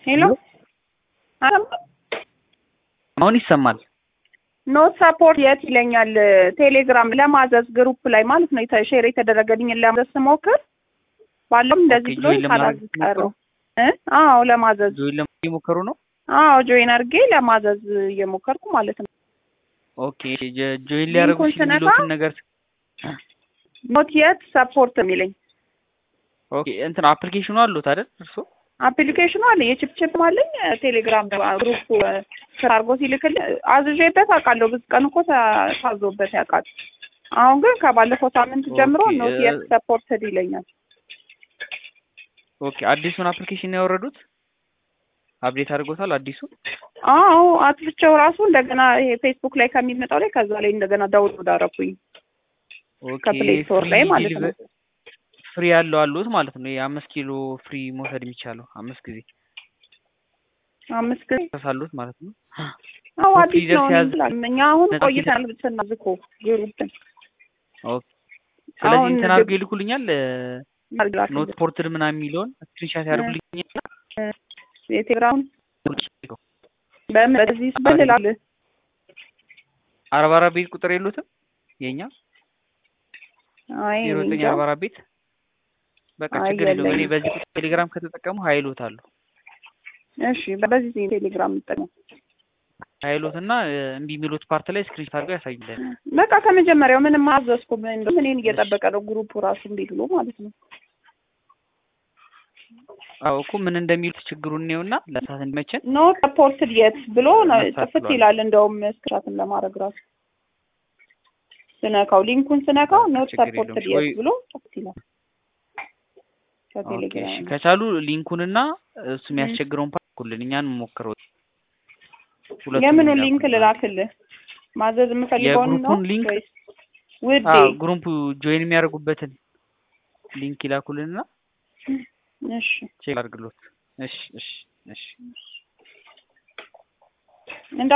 ሄሎ አሁን ይሰማል። ኖት ሰፖርት የት ይለኛል። ቴሌግራም ለማዘዝ ግሩፕ ላይ ማለት ነው የተ- ሼር የተደረገልኝን ለማዘዝ ስሞክር ባለም እንደዚህ ኦኬ፣ ብሎ ጆይን ለማድረግ ሳላዝ ቀረው እ አዎ ለማዘዝ ጆይን ለማድረግ እየሞከሩ ነው። አዎ ጆይን አድርጌ ለማዘዝ እየሞከርኩ ማለት ነው። ኦኬ ጆ- ጆይን ሊያደርጉ ሊንኩን ስነካ የሚሉትን ነገር ኖት የት ሰፖርት የሚለኝ ኦኬ እንትን አፕሊኬሽኑ አሉት አይደል እርሶ? አፕሊኬሽኑ አለ የችፕችፕ አለኝ ቴሌግራም ግሩፕ ስራ አድርጎ ሲልክል አዝዤበት አውቃለሁ። ብዙ ቀን እኮ ታ- ታዞበት ያውቃል። አሁን ግን ከባለፈው ሳምንት ጀምሮ ኦኬ፣ ኖት እ- የት ሰፖርትድ ይለኛል። ኦኬ አዲሱን አፕሊኬሽን ያወረዱት አፕዴት አድርጎታል አዲሱ አዎ አጥፍቼው ራሱ እንደገና ይሄ ፌስቡክ ላይ ከሚመጣው ላይ ከዛ ላይ እንደገና ዳውንሎድ አደረኩኝ ኦኬ ከፕሌይ ስቶር ላይ ፍሪ ማለት ነው። ዲሊቨ- ፍሪ ያለው አሉት ማለት ነው። የአምስት ኪሎ ፍሪ መውሰድ የሚቻለው አምስት ጊዜ አምስት ጊዜ ተሳሉት ማለት ነው። አዎ ኦኬ፣ አዲስ ነው ሲያዝ- እንላል። እኛ አሁን ነጻ ቆይተናል ስናዝ እኮ ግሩፕን ኦኬ ስለዚህ አሁን እንትን ግብ- አድርገው ይልኩልኛል አድርግላችሁ ኖት ፖርትድ ምናምን የሚለውን ስክሪንሻት ያደርጉልኛል። የቴሌግራም በምን በዚህ ስብል እላለሁ አርባ አራት ቤት ቁጥር የሉትም የኛ አይ ዜሮ ዘጠኝ እንጃ። አርባ አራት ቤት በቃ አይ ችግር የለውም። እኔ የለኝም። በዚህ ቁጥር ቴሌግራም ከተጠቀሙ ሀይሎት አሉ እሺ በዚህ ቴሌግራም የምጠቀመው ሀይሎት እና እ፣ እምቢ የሚሉት ፓርት ላይ ስክሪንሻት አድርገው ያሳዩልን። በቃ ከመጀመሪያው ምንም አዘዝኩም። እንደውም እኔን እየጠበቀ ነው ግሩፑ ራሱ እምቢ ብሎ ማለት ነው። አዎ እኮ ምን እንደሚሉት ችግሩን እኔውና ለሳት እንዲመችን ኖ ሰፖርትድ የት ብሎ ነው መሳት ጥፍት ብሏል። ይላል። እንደውም ስክራትን ለማድረግ ራሱ ስነካው ሊንኩን ስነካው ኖት ችግር የለውም። ሰፖርትድ ወይ- የት ብሎ ጥፍት ይላል። ኦኬ፣ እሺ። ከቴሌግራም ከቻሉ ሊንኩንና እሱ የሚያስቸግረውን ፓርት ኩልን እኛን ሞክረው ሁለቱንም የምኑን ይላኩልን። ሊንክ ልላክልህ? ማዘዝ የምፈልገውን ነው የግሩፑን ሊንክ ወይስ ውዴ? አዎ ግሩፕ ጆይን የሚያደርጉበትን ሊንክ ይላኩልንና እሺ ቼክ አድርግሎት። እሺ እሺ እሺ